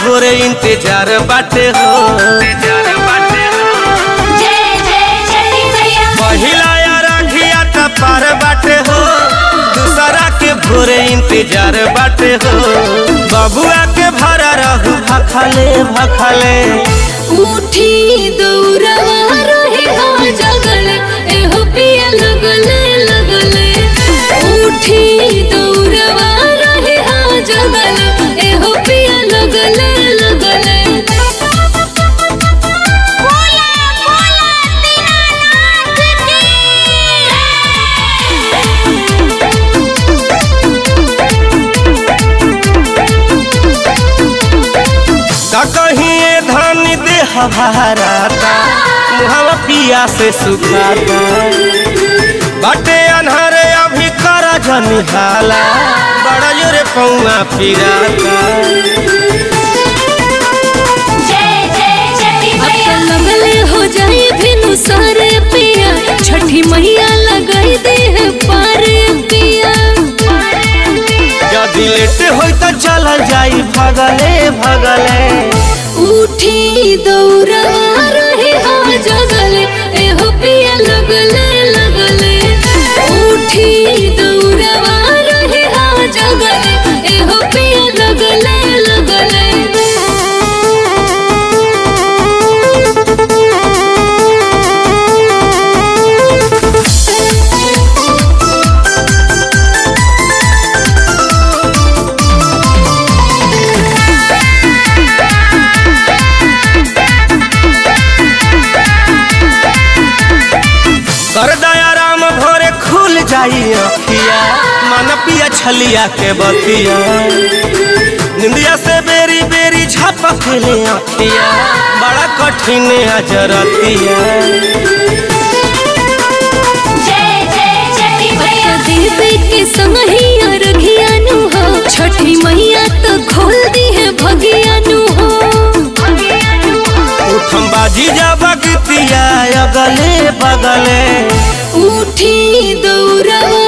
भोरे इंतजार बाटे हो जय जय छठी मैया पहिला या राखिया त पार बाटे हो दूसरा के भोरे इंतजार बाटे हो बबुआ के भरा रहू भखले भखले उठी दौड़वा रहे हो जगल एहो पिया लगले लगले उठी दौड़वा रहे हो जगल एहो पिया लगले लगले बोला बोला दीनानाथ की का कहीं ये धान दे हभाराता मुहवा पिया से सुखाता बाटे अनहरे अभी कर जनिहाला बड़ा जोरे पौआ पिराता जय जय छठी मैया लगले हो जाए भिनु सारे पिया छठी मैया लगाई दे है पारे पिया यदि लेट होई त चल जाई भगले भगले उठी दौड़ा रहे हो जगले एहो पिया लगले लगले उठी दौड़ा रहे हो जगले एहो पिया लगले लगले कर दया राम भोरे खुल जाई अखिया मन पिया छलिया के बतिया निंदिया से बेरी बेरी झपक ले अखिया बड़ा कठिन अजरतिया जय जय छठी मैया देवी के समहिया रघियानु हो छठी मैया तो खोल दी है भगियानु हो उठम बाजी जा बगतिया अगले बगले उठी दौड़ा